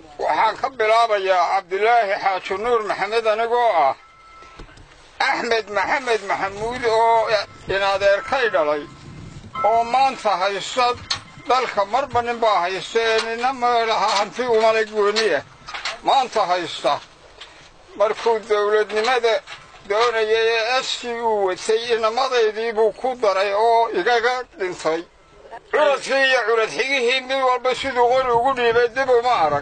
waxaan ka bilaabayaa cabdilaahi xaaji nuur maxamed anigoo ah axmed maxamed maxamuud oo inadeerkay dhalay oo maanta haysta dalka marba nin baa haysta ee nina meelaha hanti umala gooniya maanta haysta markuu dawladnimada doonayay ee askii uu watay inamadaydii buu ku daray oo igaga dhintay curadkii iyo curad xigihii mid walba siduu qori ugu dhiibay dib uma arag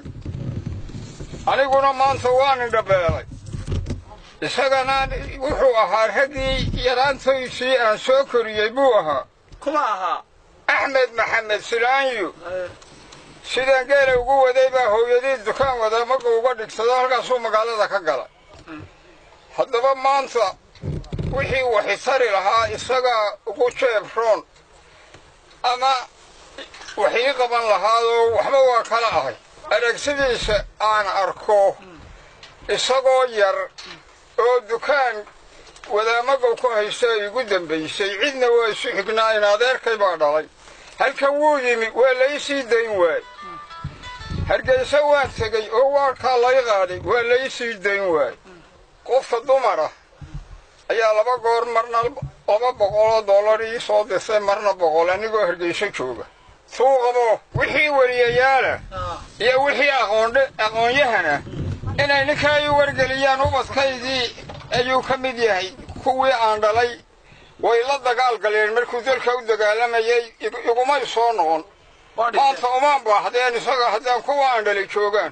aniguna maanta waan indhabeelay isagana wuxuu ahaa raggii yaraantaysii aan soo koriyey buu ahaa kuma ahaa axmed maxamed silaanyu sidaan geela ugu waday baa hooyadii dukaan wada maga uga dhigsado halkaasuu magaalada ka galay haddaba maanta wixii waxitari lahaa isagaa ugu jeebroon ama waxii qaban lahaadoo waxba waa kala ahay aragsidiisa aan arko isagoo yar oo dukaan wadaamagow ku haysta igu dambaysay cidna waa isu xignaa in adeerkay baa dhalay halkan wuu yimi waa laysii dayn waay hargayse waan tegey oo waarkaa lay qaaday waa laysii dayn waay qofka dumara ayaa laba goor marna laba boqoloo dollar ii soo dirtay marna boqol anigoo hargayso jooga tuu qabo wixii weliyayaala iyo wixii aqoondhe aqoon-yahana inay ninkaa ii wargeliyaan ubadkaydii ayuu ka mid yahay kuwii aan dhalay way la dagaal galeen markuu dalka u dagaalamayay igumay soo noqon maanta umaan baahdeen isaga haddaan kuwa aan dhalay joogaan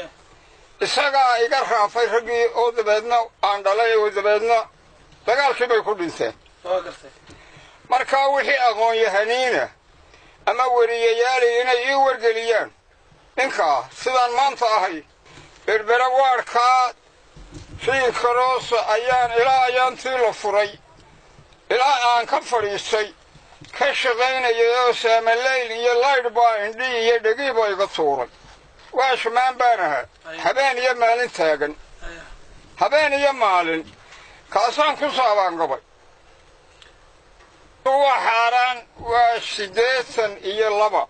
isagaa iga raafay raggii oo dabeedna aan dhalay oo dabeedna dagaalkii bay ku dhinteen markaa wixii aqoon-yahaniina ama weriyayaali inay ii wargeliyaan ninkaa sidaan maanta ahay berbera waarkaa fiinkaroosa ayaan ilaa ayaantii la furay ilaa aan ka fadhiistay ka shaqaynayay oo saamaleyl iyo laydh baa indhi iyo dhegiiba iga tuuray waa shamaan baan ahaa habeen iyo maalin taagan habeen iyo maalin kaasaan ku saabaan gabay waa xaaraan waa siddeetan iyo laba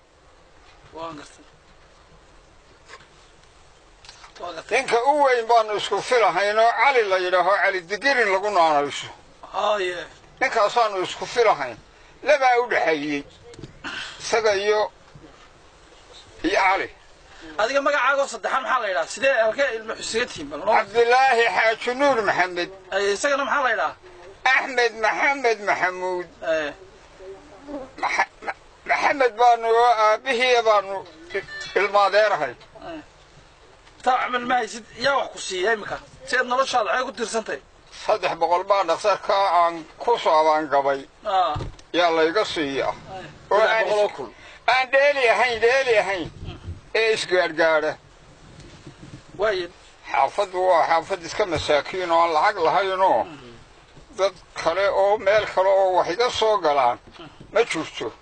ninka u weyn baanu isku filahayn oo cali la yidhaaho cali digirin lagu naanayso ninkaasaanu isku filahayn labaa u dhexeeyey isaga iyo iyo cali adiga magacaagoo saddexaan maxaa la yidhaha sidee halkee ilmo xusiga tihiin bal cabdilaahi xaaji nuur maxamed isagana maxaa la yidhaha axmed maxamed maxamuud maxamed baanu oo aabbihiiya baanu ilmaadeerahay taacamal ma haysid yaa wax ku siiya imika si aad noloshaada waxay ku tirsantay saddex boqol baa dhakhtarkaa aan ku saabaan gabay yaa layga siiyaa oo aan dheeli ahayn dheeli ahayn ee isgaadhgaadha waay xaafaddu waa xaafad iska masaakiin oo aan lacag lahaynoo dad kale oo meel kale oo wax iga soo galaan ma jirto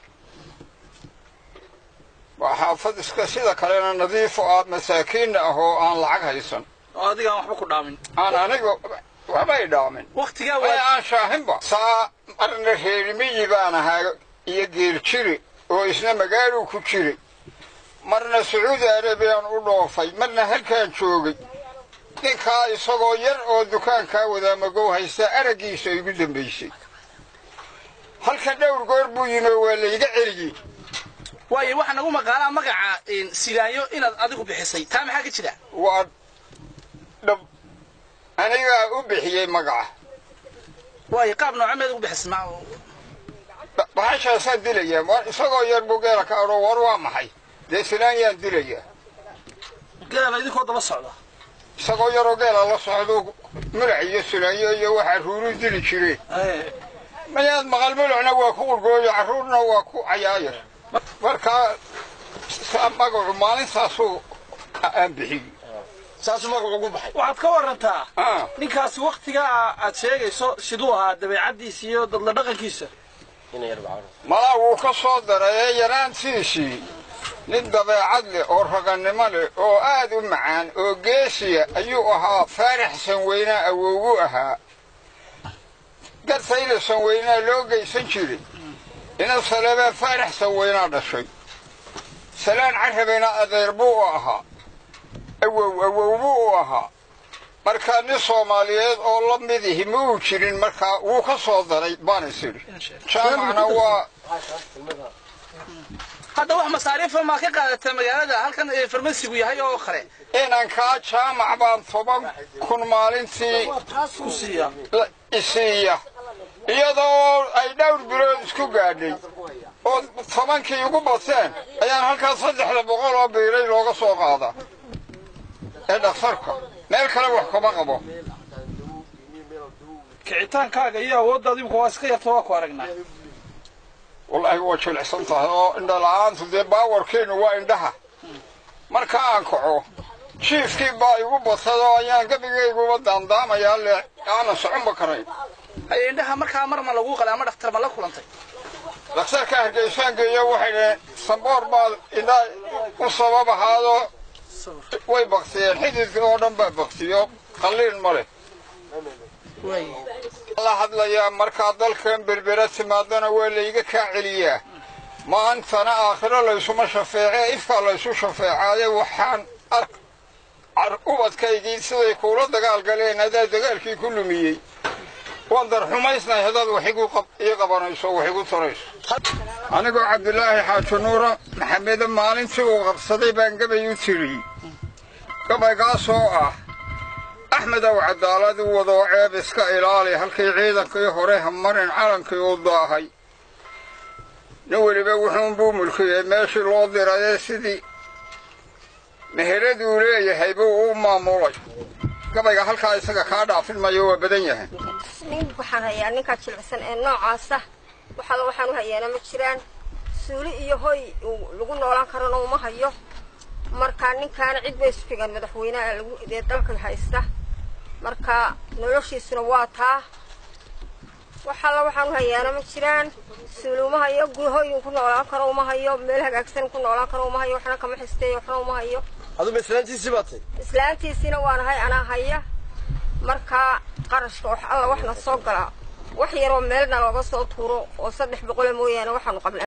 waa xaafad iska sida kalena nadiifo ah masaakiinna ah oo aan lacag haysan oo adigaan waxba ku dhaamin aan aniga waxbay dhaamin waktigaa way aan shaahinba saa marna reerimiyi baan ahaa iyo geeljiri oo isna magaaluu ku jiray marna sacuudi arabiyaan u dhoofay marna halkaan joogay ninkaa isagoo yar oo dukaankaa wadaamagow haysta araggiisa igu dambaysay halkan dhowr goor buu yimi waa layga celiyey waayo waxaa nagu maqaalaa magaca sigaanyo inaad adigu bixisay taa maxaa ka jira waa dhab anigaa u bixiyey magaca waayo qaab noocameed ugu bixisay ma bahashaasaan dilayaa isagoo yar buu geela ka adho war waa maxay dee silaanyaan dilayaa geela idinkoo daba socda isagoo yaroo geela la socdo mulac iyo silaanyo iyo waxaa ruuru dili jireen mayaad maqal mulacna waa ku qurgooyo carruurna waa ku cayaayar markaa magacu maalintaasuu aan bixiyey saasuu magacu ugu baxay waxaad ka warantaa ninkaasi waktigaa aad sheegayso siduu ahaa dabeecaddiisa iyo dadla dhaqankiisa malaa wuu ka soo daray ee yaraantiisii nin dabeecad leh oo ragannimo leh oo aad u macaan oo geesiya ayuu ahaa faarax sanweynaa awowgu ahaa gartayla sanweynaa loo geysan jiray ina salebaa faarax sanweynaa dhashay salaan carabeyna adeer buu u ahaa awow awowbu uu ahaa markaa nin soomaaliyeed oo la mid ihi ma uu jirin markaa wuu ka soo daray baan is idhi jaamacna waa hadda wax masaariifa maa ka qaadata magaalada halkan farmasigu yahay oo kale inankaa jaamac baan toban kun maalintii ku siiya isiiya iyadoo ay dhowr bilood isku gaadhay oo tobankii ugu bateen ayaan halkaas saddexda boqol oo biilay looga soo qaadaa ee dhakhtarka meel kale wax kuma qabo kicitaankaaga iyo awooddaada imika waa iska yarta waa ku aragnaa wallaahi waa jilicsan tahay oo indha la-aantu dee baawarkeenu waa indhaha marka aan kaco jiifkii baa igu batay oo ayaan gebigayguba daandaamayaa le aanan soconba karayn haye indhaha markaa mar ma lagu qalay ama dhakhtar ma la kulantay dhakhtarka hargeysaan geeyo waxay dhaheen samboor baa indhaa u sabab ahaadoo way baktiyeen xididka oo dhan baa baktiyo qalliin ma leh la hadlayaa markaa dalkan berbera timaadana waa layga kaa celiyaa maantana aakhiro laysuma shafeece ifkaa laysu shafeecaaye waxaan ark ubadkaygii siday kuula dagaal galeen adaa dagaalkii ku lumiyey waan darxumaysnahay haddaad wax ii qabanayso wax igu tarayso anigoo cabdilaahi xaaji nuura maxamede maalintii uu qabsaday baan gabay u tiriyey gabaygaasoo ah axmed ow cadaalad u wadoo ceeb iska ilaali halkii ciidankii hore hamarin calankii u daahay nin weliba wuxuunbuu mulkiyey meeshii loo dirayee sidii meheraduu leeyahay buu u maamulay gabayga halkaa isaga kaa dhaafin mayo waa badan yahay nin waxaan hayaa ninkaa jilicsan ee noocaasa waxaala waxaan u hayaana ma jiraan suuli iyo hoy lagu noolaan karana uma hayo marka ninkaana cid bay isfigaan madaxweyneha lagu dee dalka haysta marka noloshiisuna waa taa waxaala waxaan u hayaana ma jiraan suuli uma hayo hoyin ku noolaan karo uma hayo meel hagaagsan ku noolaan karo uma hayo waxna kama xisteeyo waxna uma hayo aduba islaantiisii baa tay islaantiisiina waanahay anaa haya marka qarashka wax alla waxna soo galaa wax yaroo meelna looga soo tuuro oo saddex boqole mooyaane waxaanu qabnaa